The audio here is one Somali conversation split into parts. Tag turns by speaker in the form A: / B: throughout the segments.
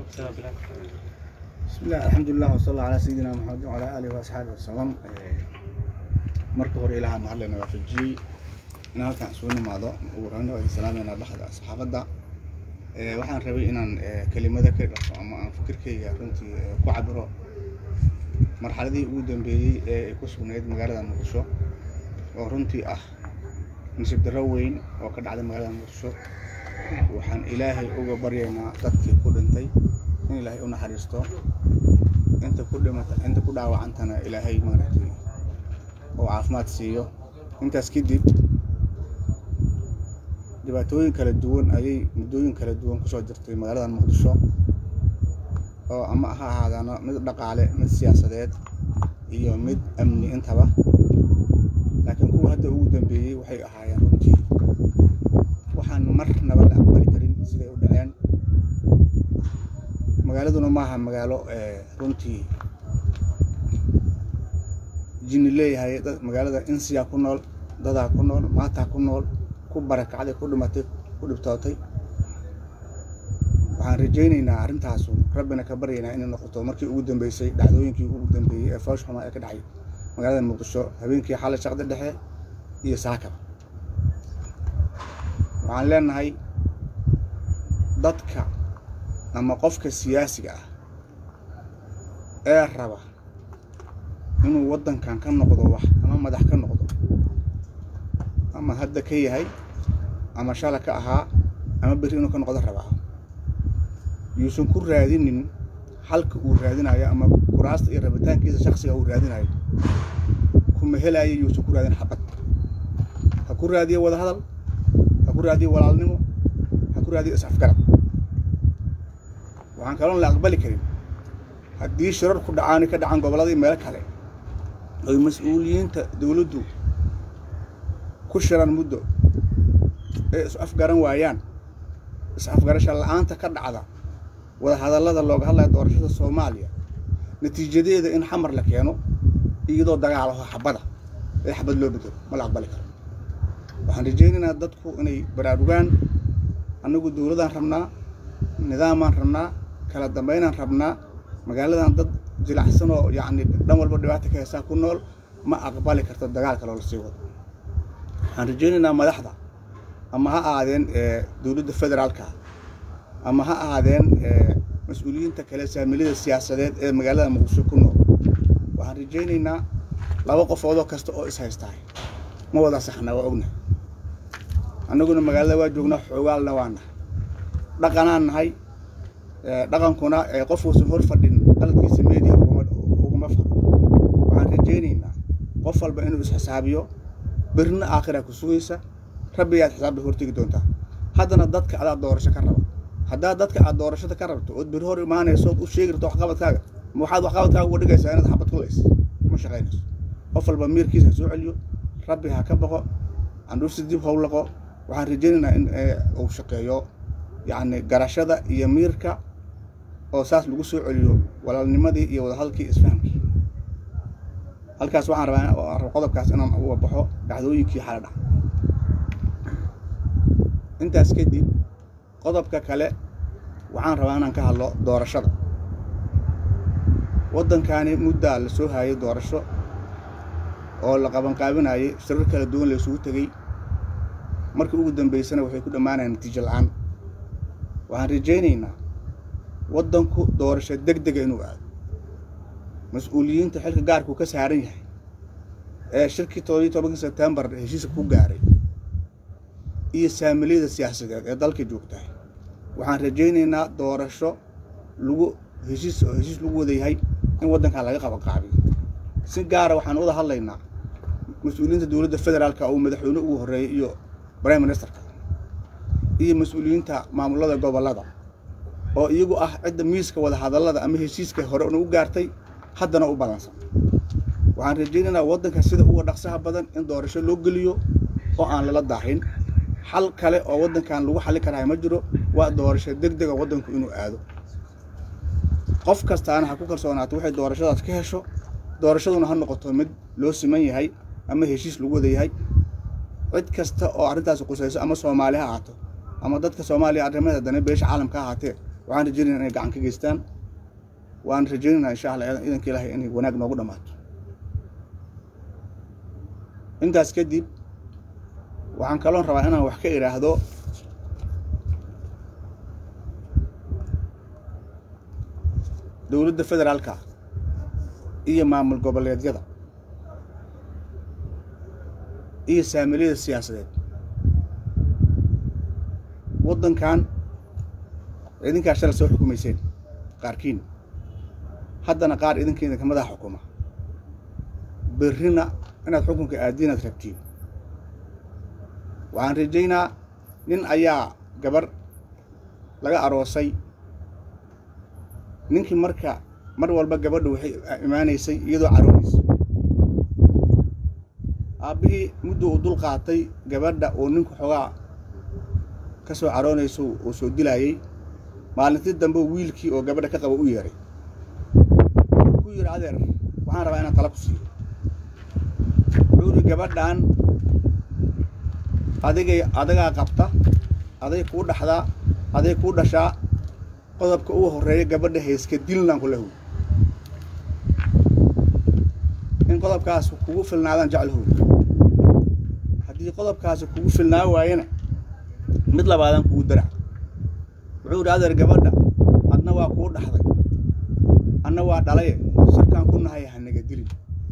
A: بسم الله الحمد لله وصلى الله على سيدنا محمد وعلى آله وأصحابه وسلم marka hore ilaaha mahadlena waafajiyey in halkaan isugu nimaado ugu horeyna waa idin salaameynaa dhexda saxaafadda waxaan rabay inaan kelimada ka dhaqo ama aan fikirkayga runtii ku cabiro marxaladihii ugu dambeeyey ee ay ku sugnayd magaalada muqdisho oo runtii ah nasiib darro weyn oo ka dhacday magaalada muqdisho waxaan ilaahay uga baryaynaa dadkii ku dhintay in ilaahay u naxariisto inta ku dhimata inta ku dhaawacantana ilaahay maaragtay oo caafimaad siiyo intaas kadib dhibaatooyin kala duwan ayay muddooyin kala duwan kusoo jirtay magaalada muqdisho oo ama ha ahaadaano mid dhaqaale mid siyaasadeed iyo mid amni intaba laakiin kuwa hadda ugu dambeeyey waxay ahaayeen runtii waxaan marnaba la aqbali karin siday u dhaceen magaaladuna maaha magaalo runtii jinni leeyahay magaalada insiyaa ku nool dadaa ku nool maataa ku nool ku barakacday ku dhimatay ku dhibtootay waxaan rajaynaynaa arrintaasu rabbina ka baryaynaa inay noqoto markii ugu dambeysay dhacdooyinkii ugu dambeeyey ee foosh xumaa ee ka dhacay magaalada muqdisho habeenkii xalay shaqda dhexe iyo saakaba waxaan leenahay dadka ama qofka siyaasiga ah ee raba inuu waddankan ka noqdo wax ama madax ka noqdo ama hadda ka yahay ama shala ka ahaa ama berri inuu ka noqdo rabaa yuusan ku raadinin xalka uu raadinayo ama kuraasta iyo rabitaankiisa shaksiga uu raadinayo kuma helaayo yuusan ku raadin xabad ha ku raadiyo wadahadal ha ku raadiyo walaalnimo ha ku raadiyo is-afgarad waxaan kaloon la aqbali karin haddii shirar ku dhacaani ka dhacan gobolladii meelo kale oy mas-uuliyiinta dowladdu ku shiran muddo ee is-afgaran waayaan is-afgarasha la-aanta ka dhacda wadahadallada looga hadlaya doorashada soomaaliya natiijadeeda in xamar la keeno iyadoo dagaalaho xabada ee xabad loo bedelo ma la aqbali karo waxaan rajaynaynaa dadku inay baraarugaan annagu dowladaan rabnaa nidaamaan rabnaa kala dambaynaan rabnaa magaaladan dad jilacsan oo yacni dhan walba dhibaata ka heesaa ku nool ma aqbali karto dagaalka loola sii wado waxaan rajaynaynaa madaxda ama ha ahaadeen dowladda federaalka ama ha ahaadeen mas-uuliyiinta kale saamilada siyaasadeed ee magaalada muqdisho ku nool waxaan rajaynaynaa laba qofoodoo kasta oo is haystaay ma wada saxna waa ognahay annaguna magaalada waa joognaa xoogaalna waa nahay dhaqanaan nahay dhaqankuna qof uusan hor fadhin qaladkiisa media uguma faro waxaan rajaynaynaa qof walba inuu isxisaabiyo berrina aakhira ku sugaysa rabbigaad xisaabta hortegi doontaa haddana dadka adaa doorasho ka raba haddaad dadka aad doorashada ka rabto ood berri hor imaanayso ood u sheegi rabto waxqabadkaaga ma waxaad waxqabadkaaga uga dhigaysaa inaad xabad kulayso ma shaqaynayso qof walba miirkiisa ha soo celiyo rabbi ha ka baqo candhuursi dib howlaqo waxaan rajaynaynaa in uu shaqeeyo yacni garashada iyo miirka oo saas lagu soo celiyo walaalnimadii iyo wadahadalkii isfahamkii halkaas waxaan rabaa qodobkaas inaan uga baxo dhacdooyinkii xala dhac intaas kadib qodobka kale waxaan rabaa inaan ka hadlo doorashada waddankaani muddaa la soo haayay doorasho oo la qabanqaabinayay shirar kala duwan la isugu tegey markii ugu dambaysana waxay ku dhammaanayaan natiijo la-aan waxaan rajaynaynaa waddanku doorasho deg dega inuu aado mas-uuliyiinta xilka gaarkuu ka saaran yahay ee shirkii toddobiyi tobankii sebtembar heshiiska ku gaaray iyo saamiliyada siyaasadeed ee dalka joogtahay waxaan rajaynaynaa doorasho lagu heshiis heshiis lagu wada yahay in waddankan laga qabanqaabiyo si gaara waxaan wada hadlaynaa mas-uuliyiinta dowladda federaalka oo madaxweyne ugu horreeyay iyo prime ministerka iyo mas-uuliyiinta maamulada gobollada oo iyagu ah cidda miiska wada hadallada ama heshiiska hore una u gaartay haddana u badansan waxaan rajaynaynaa waddanka sida uga dhaqsaha badan in doorasho loo geliyo oo aan lala daahin xal kale oo waddankan lagu xalli karahay ma jiro waa doorasho deg dega waddanku inuu aado qof kastaana ha ku kalsoonaato waxay doorashadaas ka hesho doorashaduna ha noqoto mid loo siman yahay ama heshiis lagu wada yahay cid kasta oo arrintaasi qusayso ama soomaali ha ahaato ama dadka soomaaliya arrimaheeda dana beesha caalamka ha ahaatee waxaan rajaynayna inay gacan ka geystaan waan rajaynaynaa insha allah idanka ilaahay inay wanaag noogu dhammaato intaas kadib waxaan kaloon rabaa inaan wax ka idhaahdo dowladda federaalka iyo maamul goboleedyada iyo saamiliyada siyaasadeed waddankan idinkaa shalay soo xukumayseen qaarkiin haddana qaar idinkeeda ka madaxa xukuma berrina inaad xukunka aadiinaad rabtiin waxaan rajaynaa nin ayaa gabar laga aroosay ninkii marka mar walba gabadha waxay imaanaysay iyadoo caroonaysa aabbihii muddo uu dul qaatay gabadha oo ninku xoogaa ka soo caroonayso uu soo dilaayey maalintii dambe wiilkii oo gabadha ka qaba u yeeray ku yidhi adeer waxaan rabaa inaan tala ku siiyo wuxuu yidhi gabadhan adigay adagaa qabta aday kuu dhaxdaa aday kuu dhashaa qodobka uu horreeya gabadha hayska dilnaan ku lehow in qodobkaas kugu filnaadaan jeclahow haddii qodobkaasi kugu filnaa waayana mid labaadaan kugu darac wuxuu yidhi adeer gabadha adna waa kuu dhaxday adna waa dhalaye sharkaan ku nahay hanaga dilin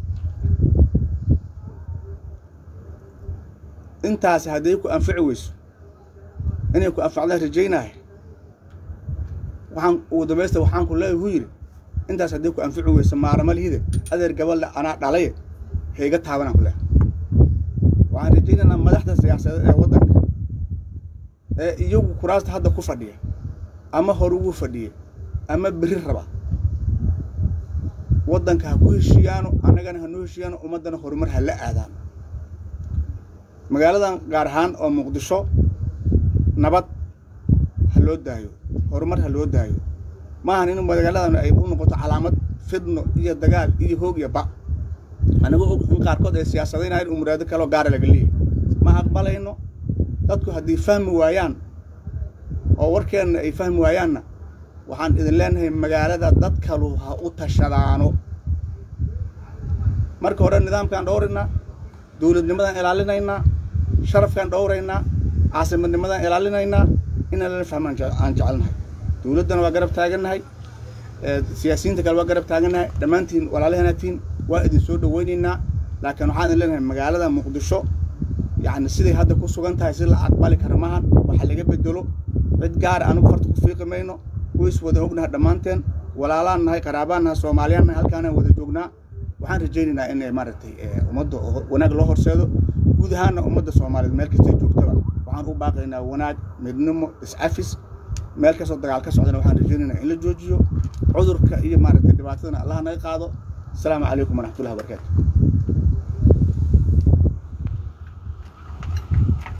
A: intaasi hadday ku anfici weyso inay ku anfacdaan rajaynahay waxaan ugu dambaysta waxaan ku leeyahy hu yidhi intaas hadday ku anfici weyso maaramalihide adeer gabadha anaa dhalaye hayga taabanaan ku leehay waxaan rajaynaynaa madaxda siyaasadeed ee waddanka ee iyagu kuraasta hadda ku fadhiya ama hore ugu fadhiya ama berri raba waddanka ha ku heshiiyaano annagana hanoo heshiiyaano ummaddana horumar ha la aadaano magaaladan gaar ahaan oo muqdisho nabad ha loo daayo horumar ha loo daayo maahan in magaaladan ay u noqoto calaamad fidno iyo dagaal iyo hoog iyo ba anagoo og in qaarkood ay siyaasadaynayan u muraado kaloo gaara laga leeyahy ma aqbalayno dadku haddii fahmi waayaan oo warkeenna ay fahmi waayaanna waxaan idin leenahay magaalada dad kalu ha u tashadaano marka hore nidaamkaan dhowraynaa dowladnimadaan ilaalinaynaa sharafkaan dhowraynaa caasimadnimadaan ilaalinaynaa inaan lala fahmaan aan jecelnahay dowladdana waa garab taagannahay siyaasiyiinta kale waa garab taagannahay dhammaantiin walaalahanatiin waa idin soo dhowaynaynaa laakiin waxaan idin leenahay magaalada muqdisho yacni siday hadda ku sugan tahay si la aqbali kara maahan waxa laga bedelo cid gaara anugu farta ku fiiqi mayno ways wada ognahay dhammaanteen walaalaan nahay qaraabaan nahay soomaaliyaan nahay halkaanaan wada joognaa waxaan rajaynaynaa in maaragtay ummadda wanaag loo horseedo guud ahaanna ummadda soomaaliyeed meel kastay joogtaba waxaan u baaqaynaa wanaag midnimo iscafis meel kastoo dagaal ka socdana waxaan rajaynaynaa in la joojiyo cudurka iyo maaragtay dhibaatadana allaha naga qaado asalaamu calaykum waraxmatullahi wabarakaatu